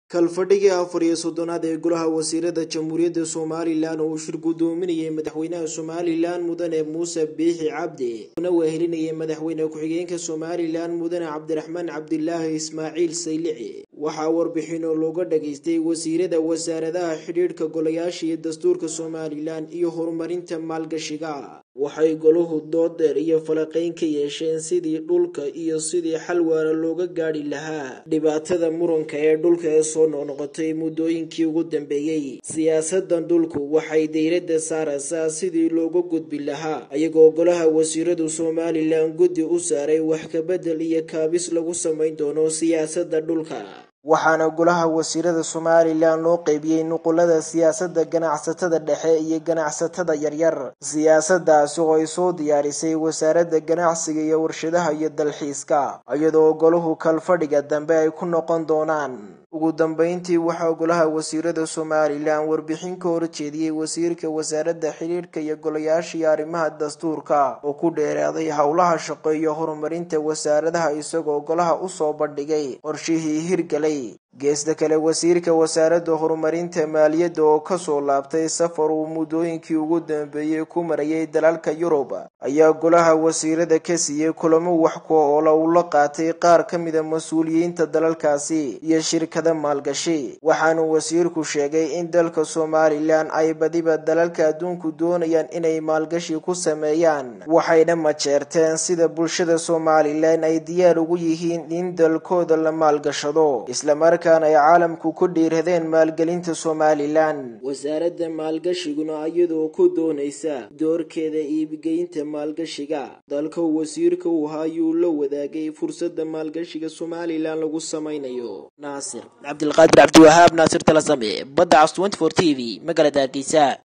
kalfadhigii afar iyo soddonaad ee golaha wasiirada jamhuuriyadda somalilan oo uu shir guddoominayay madaxweynaha somalilan mudane muuse biixi cabdi una wehelinayay madaxweyne ku-xigeenka somalilan mudane cabdiraxmaan cabdilaahi ismaaciil saylici waxaa warbixino looga dhageystay wasiirada wasaaradaha xidhiidhka golayaasha iyo dastuurka somalilan iyo horumarinta maalgashiga waxay golahu dood dheer iyo falaqayn ka yeesheen sidii dhulka iyo sidii xal waara looga gaadhi lahaa dhibaatada muranka ee dhulka ee soo noqnoqotay muddooyinkii ugu dambeeyey siyaasadan dhulku waxay dayladda saaraysaa sidii looga gudbi lahaa iyagoo golaha wasiiradu somalilan guddi u saaray wax kabedel iyo kaabis lagu samayn doono siyaasadda dhulka waxaana golaha wasiirada somalilan loo qeybiyey nuqulada siyaasadda ganacsatada dhexe iyo ganacsatada yaryar siyaasadaasi oo ay soo diyaarisay wasaaradda ganacsiga iyo warshadaha iyo dalxiiska iyadoo golahu kalfadhiga dambe ay ku noqon doonaan ugu dambeyntii waxaa golaha wasiirada somalilan warbixin ka horjeediyey wasiirka wasaaradda xidhiidhka iyo golayaashii arrimaha dastuurka oo ku dheeraaday howlaha shaqo iyo horumarinta wasaaradaha isagoo golaha usoo bandhigay qorshihii hirgalay geesta kale wasiirka wasaaradda horumarinta maaliyadda oo kasoo laabtay safar uu muddooyinkii ugu dambeeyey ku marayay dalalka yurub ayaa golaha wasiirada ka siiyey kulamo wax ku oola uu la qaatay qaar ka mida mas-uuliyiinta dalalkaasi iyo shirkada maalgashi waxaanu wasiirku sheegay in dalka somalilan ay badiba dalalka adduunku doonayaan inay maalgashi ku sameeyaan waxayna majeerteen sida bulshada somalilan ay diyaar ugu yihiin in dalkooda la maalgashado islamarkaan ay caalamku ku dhiiradeen maalgelinta somalilan wasaaradda maalgashiguna iyadoo ku doonaysa doorkeeda iibgeynta maalgashiga dalka wasiirka uu haayuu la wadaagay fursadda maalgashiga somalilan lagu samaynayo naasir cabdilqaadir cabdiwahaab naasir talasame badda cas t t v magaalada hargeysa